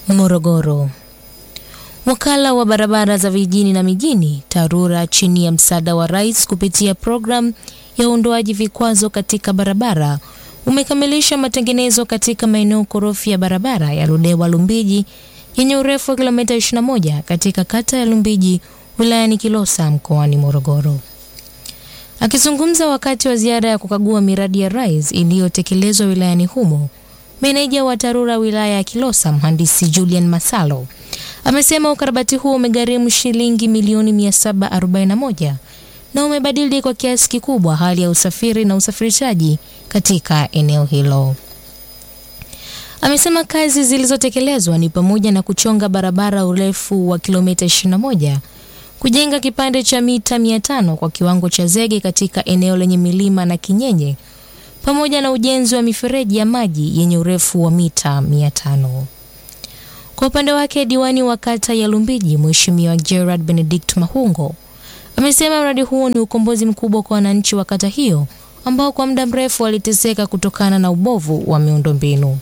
Morogoro. Wakala wa barabara za vijijini na mijini TARURA chini ya msaada wa Rais kupitia programu ya uondoaji vikwazo katika barabara umekamilisha matengenezo katika maeneo korofi ya barabara ya Ludewa Lumbiji yenye urefu wa kilomita 21 katika kata ya Lumbiji wilayani Kilosa mkoani Morogoro. Akizungumza wakati wa ziara ya kukagua miradi ya Rais iliyotekelezwa wilayani humo, meneja wa TARURA wilaya ya Kilosa mhandisi Julian Masalo amesema ukarabati huo umegharimu shilingi milioni 741 na umebadili kwa kiasi kikubwa hali ya usafiri na usafirishaji katika eneo hilo. Amesema kazi zilizotekelezwa ni pamoja na kuchonga barabara urefu wa kilomita 21, kujenga kipande cha mita 500 kwa kiwango cha zege katika eneo lenye milima na kinyenye, pamoja na ujenzi wa mifereji ya maji yenye urefu wa mita 500. Kwa upande wake diwani wa kata ya Lumbiji Mheshimiwa Gerard Benedict Mahungo amesema mradi huo ni ukombozi mkubwa kwa wananchi wa kata hiyo ambao kwa muda mrefu waliteseka kutokana na ubovu wa miundombinu.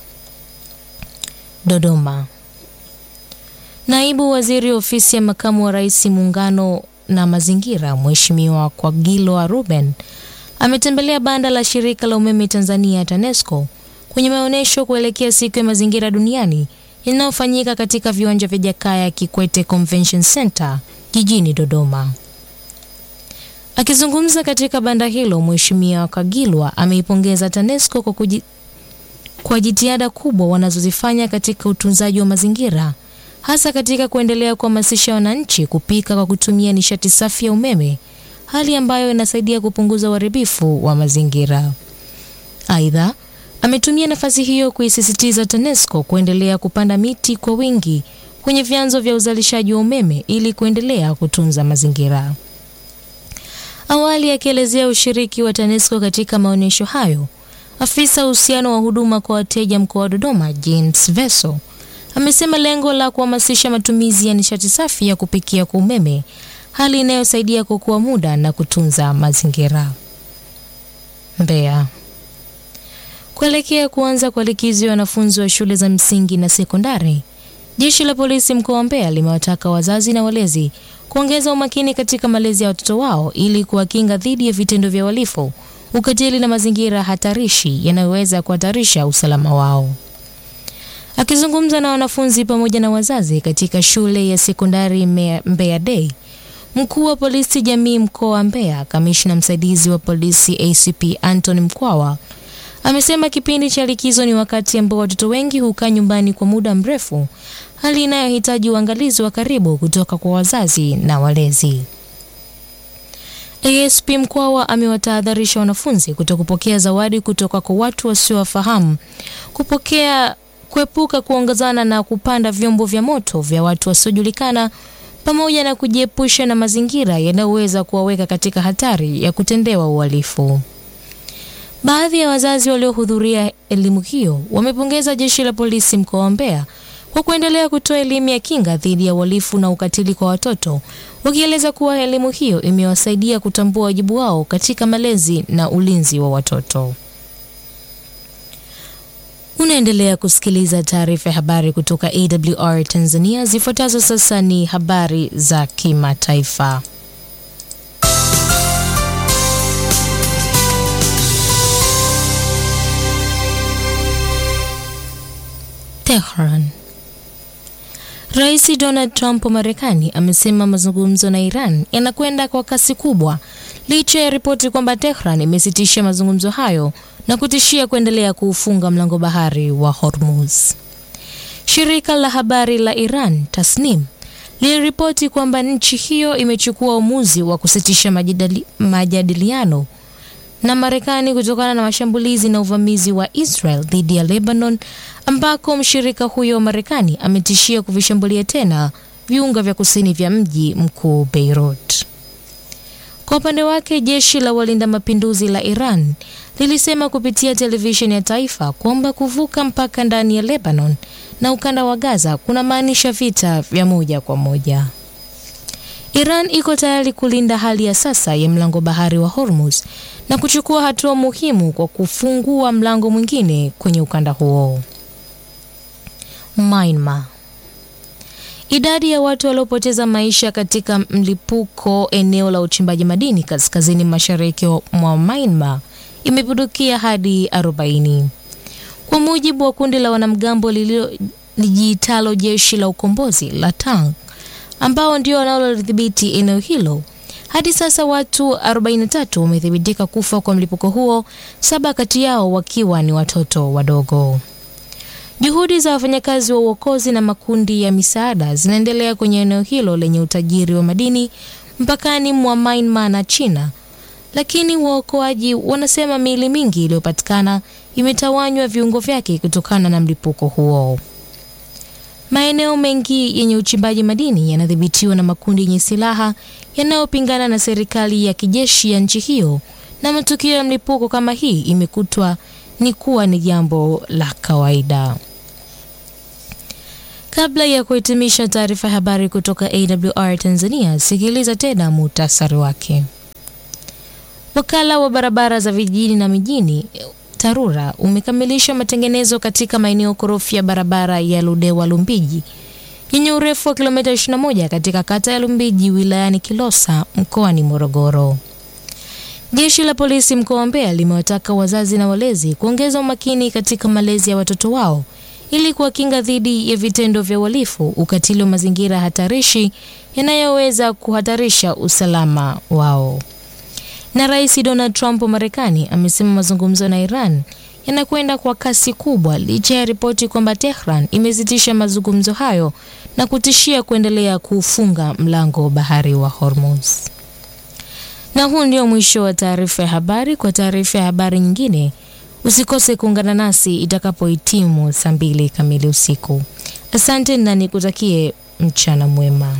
Dodoma. Naibu Waziri Ofisi ya Makamu wa Rais Muungano na Mazingira Mheshimiwa Kwagilwa Ruben ametembelea banda la shirika la umeme Tanzania TANESCO kwenye maonyesho kuelekea siku ya mazingira duniani inayofanyika katika viwanja vya Jakaya Kikwete Convention Center jijini Dodoma. Akizungumza katika banda hilo, Mheshimiwa Kagilwa ameipongeza TANESCO kwa, kuji, kwa jitihada kubwa wanazozifanya katika utunzaji wa mazingira hasa katika kuendelea kuhamasisha wananchi kupika kwa kutumia nishati safi ya umeme, hali ambayo inasaidia kupunguza uharibifu wa mazingira. Aidha, ametumia nafasi hiyo kuisisitiza TANESCO kuendelea kupanda miti kwa wingi kwenye vyanzo vya uzalishaji wa umeme ili kuendelea kutunza mazingira. Awali akielezea ushiriki wa TANESCO katika maonyesho hayo, afisa uhusiano wa huduma kwa wateja mkoa wa Dodoma James Veso amesema lengo la kuhamasisha matumizi ya nishati safi ya kupikia kwa umeme, hali inayosaidia kuokoa muda na kutunza mazingira. Mbeya. Kuelekea kuanza kwa likizo ya wanafunzi wa shule za msingi na sekondari, jeshi la polisi mkoa wa Mbeya limewataka wazazi na walezi kuongeza umakini katika malezi ya watoto wao ili kuwakinga dhidi ya vitendo vya uhalifu, ukatili na mazingira hatarishi yanayoweza kuhatarisha usalama wao. Akizungumza na wanafunzi pamoja na wazazi katika shule ya sekondari Mbeya Day, mkuu wa polisi jamii mkoa wa Mbeya, kamishna msaidizi wa polisi ACP Anthony Mkwawa amesema kipindi cha likizo ni wakati ambao watoto wengi hukaa nyumbani kwa muda mrefu, hali inayohitaji uangalizi wa karibu kutoka kwa wazazi na walezi. ASP Mkwawa amewatahadharisha wanafunzi kutokupokea zawadi kutoka kwa watu wasiowafahamu, kupokea kuepuka kuongozana na kupanda vyombo vya moto vya watu wasiojulikana pamoja na kujiepusha na mazingira yanayoweza kuwaweka katika hatari ya kutendewa uhalifu. Baadhi ya wazazi waliohudhuria elimu hiyo wamepongeza jeshi la polisi mkoa wa Mbeya kwa kuendelea kutoa elimu ya kinga dhidi ya uhalifu na ukatili kwa watoto, wakieleza kuwa elimu hiyo imewasaidia kutambua wajibu wao katika malezi na ulinzi wa watoto. Unaendelea kusikiliza taarifa ya habari kutoka AWR Tanzania. Zifuatazo sasa ni habari za kimataifa. Tehran. Rais Donald Trump wa Marekani amesema mazungumzo na Iran yanakwenda kwa kasi kubwa licha ya ripoti kwamba Tehran imesitisha mazungumzo hayo na kutishia kuendelea kuufunga mlango bahari wa Hormuz. Shirika la habari la Iran Tasnim liliripoti kwamba nchi hiyo imechukua uamuzi wa kusitisha majadili, majadiliano na Marekani kutokana na mashambulizi na uvamizi wa Israel dhidi ya Lebanon ambako mshirika huyo wa Marekani ametishia kuvishambulia tena viunga vya kusini vya mji mkuu Beirut. Kwa upande wake, jeshi la walinda mapinduzi la Iran lilisema kupitia televisheni ya taifa kwamba kuvuka mpaka ndani ya Lebanon na ukanda wa Gaza kunamaanisha vita vya moja kwa moja. Iran iko tayari kulinda hali ya sasa ya mlango bahari wa Hormuz na kuchukua hatua muhimu kwa kufungua mlango mwingine kwenye ukanda huo. Myanmar. Idadi ya watu waliopoteza maisha katika mlipuko eneo la uchimbaji madini kaskazini mashariki mwa Myanmar imepindukia hadi 40. Kwa mujibu wa kundi la wanamgambo lililojiitalo jeshi la ukombozi la Tang ambao ndio wanalodhibiti eneo hilo, hadi sasa watu 43 wamethibitika kufa kwa mlipuko huo, saba kati yao wakiwa ni watoto wadogo. Juhudi za wafanyakazi wa uokozi na makundi ya misaada zinaendelea kwenye eneo hilo lenye utajiri wa madini mpakani mwa Myanmar na China, lakini waokoaji wanasema miili mingi iliyopatikana imetawanywa viungo vyake kutokana na mlipuko huo. Maeneo mengi yenye uchimbaji madini yanadhibitiwa na makundi yenye silaha yanayopingana na serikali ya kijeshi ya nchi hiyo, na matukio ya mlipuko kama hii imekutwa ni kuwa ni jambo la kawaida. Kabla ya kuhitimisha taarifa ya habari kutoka AWR Tanzania, sikiliza tena muhtasari wake. Wakala wa barabara za vijijini na mijini TARURA umekamilisha matengenezo katika maeneo korofi ya barabara ya Ludewa Lumbiji yenye urefu wa kilomita 21 katika kata ya Lumbiji wilayani Kilosa mkoani Morogoro. Jeshi la polisi mkoa wa Mbeya limewataka wazazi na walezi kuongeza umakini katika malezi ya watoto wao ili kuwakinga dhidi ya vitendo vya uhalifu, ukatili wa mazingira hatarishi yanayoweza kuhatarisha usalama wao. Na Rais Donald Trump wa Marekani amesema mazungumzo na Iran yanakwenda kwa kasi kubwa licha ya ripoti kwamba Tehran imesitisha mazungumzo hayo na kutishia kuendelea kuufunga mlango wa bahari wa Hormuz. Na huu ndio mwisho wa taarifa ya habari. Kwa taarifa ya habari nyingine, usikose kuungana nasi itakapohitimu saa mbili kamili usiku. Asante na nikutakie mchana mwema.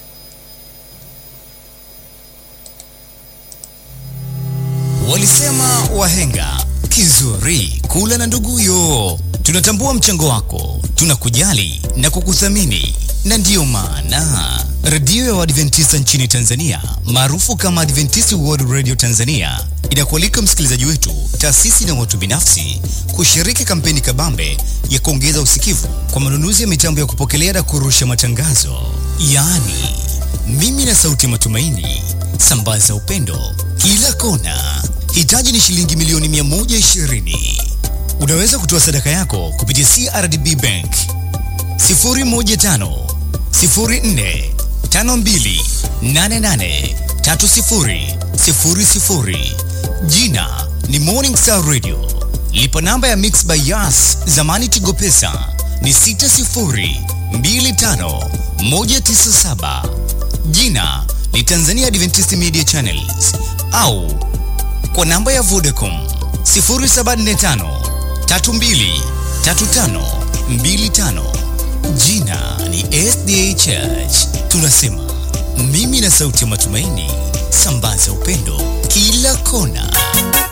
Walisema wahenga kizuri kula na nduguyo. Tunatambua mchango wako, tunakujali na kukuthamini, na ndiyo maana redio ya Waadventista nchini Tanzania maarufu kama Adventist World Radio Tanzania inakualika msikilizaji wetu, taasisi na watu binafsi kushiriki kampeni kabambe ya kuongeza usikivu kwa manunuzi ya mitambo ya kupokelea na kurusha matangazo, yaani mimi na sauti ya matumaini. Sambaza upendo kila kona. Hitaji ni shilingi milioni 120. Unaweza kutoa sadaka yako kupitia CRDB Bank 015 04 52 88 30 00. Jina ni Morning Star Radio. Lipa namba ya Mix by Yas, zamani Tigo Pesa ni 60 25 197. Jina ni Tanzania Adventist Media Channels au kwa namba ya Vodacom 0745 32 35 25. Jina ni SDA Church. Tunasema mimi na sauti ya matumaini, sambaza upendo kila kona.